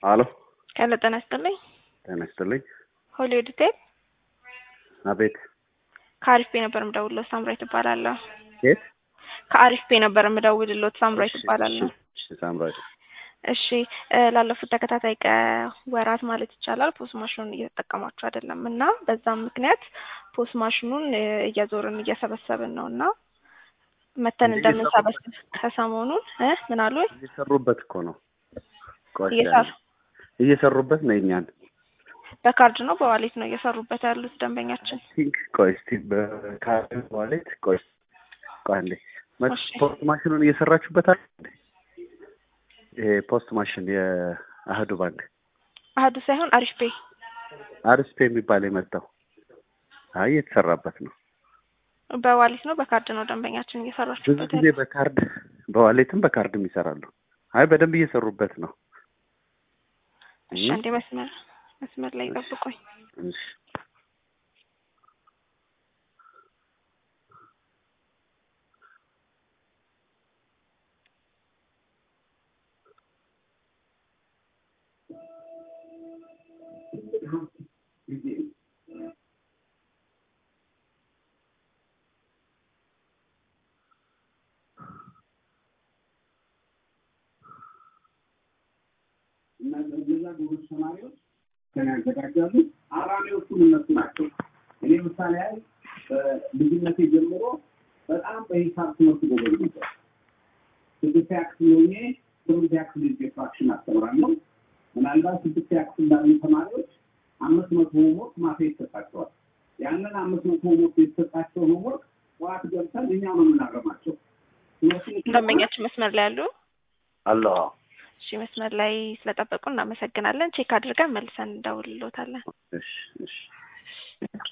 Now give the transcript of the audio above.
አሎ ሄሎ ጤና ይስጥልኝ። ጤና ይስጥልኝ። ሆሊውድ ቴፕ አቤት። ከአሪፍ ፔ ነበር የምደውልሎት ሳምራዊት እባላለሁ። የት? ከአሪፍ ፔ ነበር የምደውልሎት ሳምራዊት እባላለሁ። እሺ፣ ሳምራዊት። እሺ እ ላለፉት ተከታታይ ቀ ወራት ማለት ይቻላል ፖስ ማሽኑን እየተጠቀማችሁ አይደለም እና በዛም ምክንያት ፖስ ማሽኑን እ እየዞርን እየሰበሰብን ነው እና መተን እንደምንሰበስብ ከሰሞኑን እ ምን አሉ እየሰሩበት እኮ ነው። ቆይ እየሰሩ እየሰሩበት ነው የእኛን በካርድ ነው በዋሌት ነው እየሰሩበት ያሉት ደንበኛችን። ቲንክ ቆይ እስቲ በካርድ ዋሌት ቆይ ቆይ አንዴ መ- እሺ። ፖስት ማሽኑን እየሰራችሁበት አለ እንዴ? ይሄ ፖስት ማሽን የአህዱ ባንክ አህዱ ሳይሆን አሪፍ ፔ አርስፔ የሚባል የመጣው አይ እየተሰራበት ነው። በዋሌት ነው በካርድ ነው ደንበኛችን ብዙ እየሰራችሁበት ጊዜ ያሉት። በካርድ በዋሌትም በካርድም ይሰራሉ። አይ በደንብ እየሰሩበት ነው። እሺ አንዴ መስመር መስመር ላይ ጠብቆኝ እሺ። እና እነዛ ጎበዝ ተማሪዎች ከን ያዘጋጃሉ። አራሚዎቹም እነሱ ናቸው። እኔ ምሳሌ ያህል በልጅነቴ ጀምሮ በጣም በሂሳብ ትምህርት ጎበዝ ነበር። ስድስተኛ ክፍል ሆኜ ስምንተኛ ክፍል ልጅ ፍራክሽን አስተምራለሁ። ምናልባት ስድስተኛ ክፍል ላሉ ተማሪዎች አምስት መቶ ሆምወርክ ማታ ይሰጣቸዋል። ያንን አምስት መቶ ሆምወርክ የተሰጣቸው ሆምወርክ ጠዋት ገብተን እኛ ነው የምናረማቸው። ደንበኛችን መስመር ላይ ያሉ አሎ እሺ መስመር ላይ ስለጠበቁ እናመሰግናለን። ቼክ አድርገን መልሰን እንደውልሎታለን። እሺ እሺ